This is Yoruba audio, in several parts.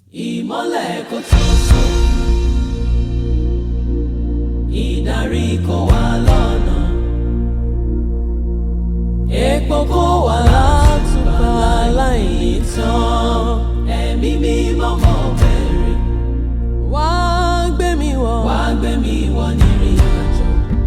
ìmọ́lẹ̀ kò tó sùn ìdarí kò wá lọ́nà epo kò wá látùbà láìní tán ẹ̀mí mímọ́ mọ́ bẹ̀rẹ̀ wá gbé mi wọ̀ wá gbé mi wọ̀ nírìn àjò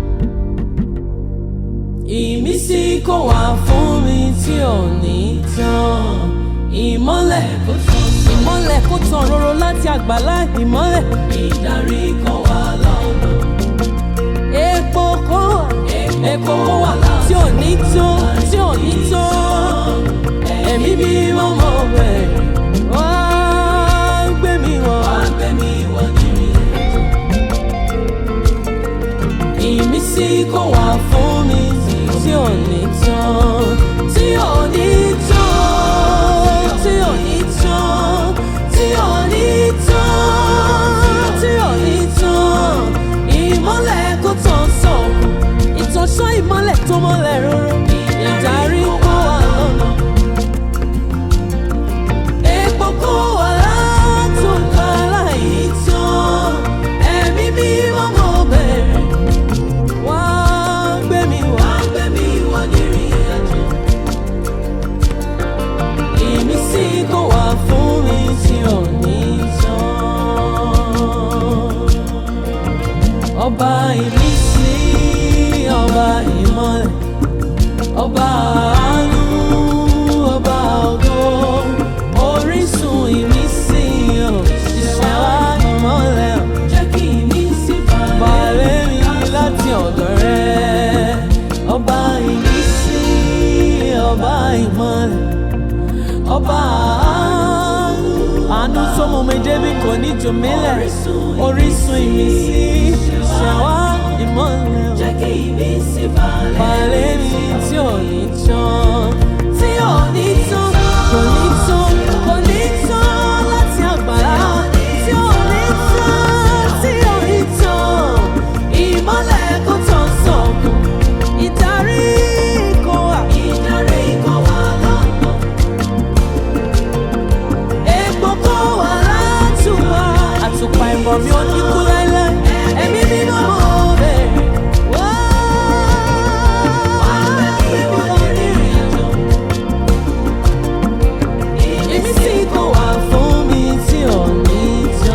ìmísí kò wá fún mi tí ò ní tán ìmọ́lẹ̀ kò tán ìmọ́lẹ̀ kò tán roro láti àgbàlá ìmọ́lẹ̀ ìdarí kò wá lọ́nà epo kò wá epo kò wá tí ò ní tán tí ò ní tán ẹ̀mí bí mo mọ̀ bẹ̀rẹ̀ wá gbé mi wọ̀ wá gbé mi wọ̀ nírìn àjò ìmísí kò wá fún mi tí ò ní tán tí ò ní tán tí ò ní tán tí ò ní tán tí ò ní tán ìmọ́lẹ̀ kò tán sọ̀kù ìtọ́sọ́ ìmọ́lẹ̀ tó mọ́lẹ̀ róró ìdarí kó wà lọ́nà epo kó wà látòkà láì tán ẹ̀mí mímọ́ mọ́ bẹ̀rẹ̀ wá gbé mi wá gbé mi wá nírìn àjò ìmísí kò wá fún mi tí ò ní tán ọba ìmísí ọba ìmọ́lẹ̀ ọba àánú ọba ògo orísun ìmísí ò ṣiṣẹ́ wá ìmọ́lẹ̀ ò jẹ́ kí ìmísí balẹ̀ mi láti ọ̀dọ̀ rẹ ọba ìmísí ọba ìmọ́lẹ̀ ọba àánú àánú tó mú mi débi kò ní jù mí lẹ̀ orísun ìmísí ṣẹ̀wá ìmọ́lẹ̀ ò Jẹ́ kí ìmísí balẹ̀ balẹ̀ mi tí ò ní tán tí ò ní tán kò ní tán kò ní tán láti àgbàlá tí ò ní tán tí ò ní tán ìmọ́lẹ̀ kò tán sọ̀kù ìdarí kò wà ìdarí kò wá lọ́nà. epo kò wà látùwà àtùpà ìmọ̀ mi ò ní kú láéláé ẹ̀mí mímọ́ mo bẹ̀rẹ̀ wá Ìwọ nírìn àjò. ìmísí kò wá fún mi tí ò ní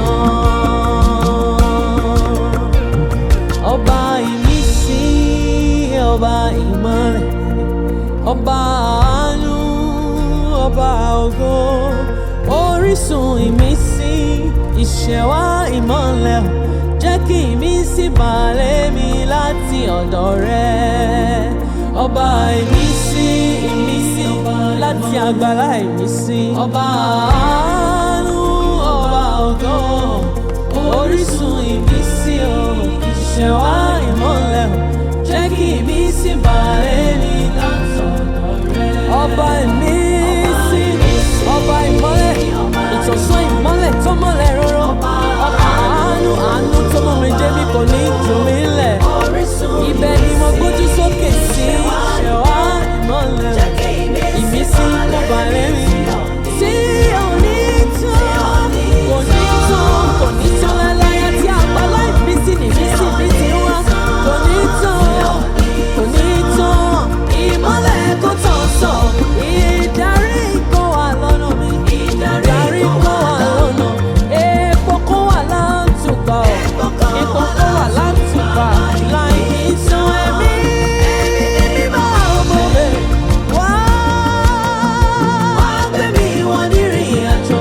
tán. ọba ìmísí ọba ìmọ́lẹ̀ ọba àánú ọba ògo orísun ìmísí ìṣẹ̀wá ìmọ́lẹ̀ jẹ́ kí ìmísí balẹ̀ mi láti ọ̀dọ̀ rẹ ọba ìmísí ìmísí láti àgbàlá ìmísí ọba àánú ọba ògo orísun ìmísí o ìṣẹ̀wá ìmọ́lẹ̀ jẹ́ kí ìmísí balẹ̀ mi láti ọ̀dọ̀ rẹ ọba ìmísí ọba ìmọ́lẹ̀ ìtọ̀sán ìmọ́lẹ̀ tó mọ́lẹ̀ róró ọba àánú àánú tó mọ́ mi débi kò ní jù mí lẹ̀ Orísun ibẹ̀ ni mo gbójú sókè sí ṣẹ̀wá ìmọ́lẹ̀ Jẹ́ kí ìmísí ìmísí kò balẹ̀ mi tí ò ní tán kò ní tán kò ní tán láláyà tí àgbàlá ìmísí nìmísí mi ti wá kò ní tán kò ní tán ìmọ́lẹ̀ kò tán sọ ìdarí kò wà lọ́nà mi ìdarí kò wà lọ́nà epo kò wà látùbà ọ̀ epo kò wà látùbà láì ní tán ẹ̀mí mímọ́ ọmọ bẹ̀rẹ̀ wá. wá gbé mi wọ nírìn àjò.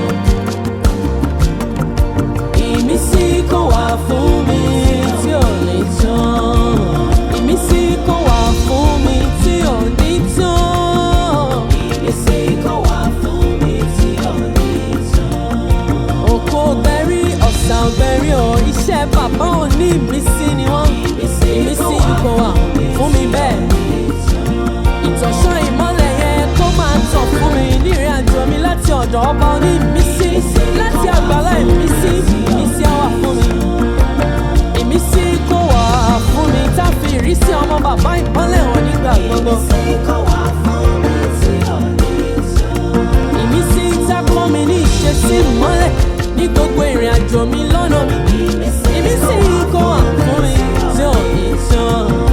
Ìmísí kò wá fún mi tí ò ní tán. Ìmísí kò wá fún mi tí ò ní tán. Ìmísí kò wá fún mi tí ò ní tán. Òkò ọ̀gbẹ́rí ọ̀sà ọ̀gbẹ́rí ọ̀ iṣẹ́ bàbá ò ní ìmísí ni wọ́n. Ìmísí kò wá fún mi bẹ́ẹ̀. Ìtọ̀sán ìmọ́lẹ̀ yẹn kó máa tàn fún mi nírìn àjò mi láti ọ̀dọ̀ ọba oní ìmísí láti àgbàlá ìmísí ìmísí á wà fún mi. Ìmísí kò wá fún mi tá a fi ìrísí ọmọ bàbá ìmọ́lẹ̀ hàn nígbà gbogbo. Ìmísí kò wá fún mi tí ò ní tán. Ìmísí tá a kọ́ mi ní ìṣesí ìmọ́lẹ̀ ní gbogbo ìrìn àjò mi lọ́nà mi ìmísí kó wà fún mi tí ò ní tán.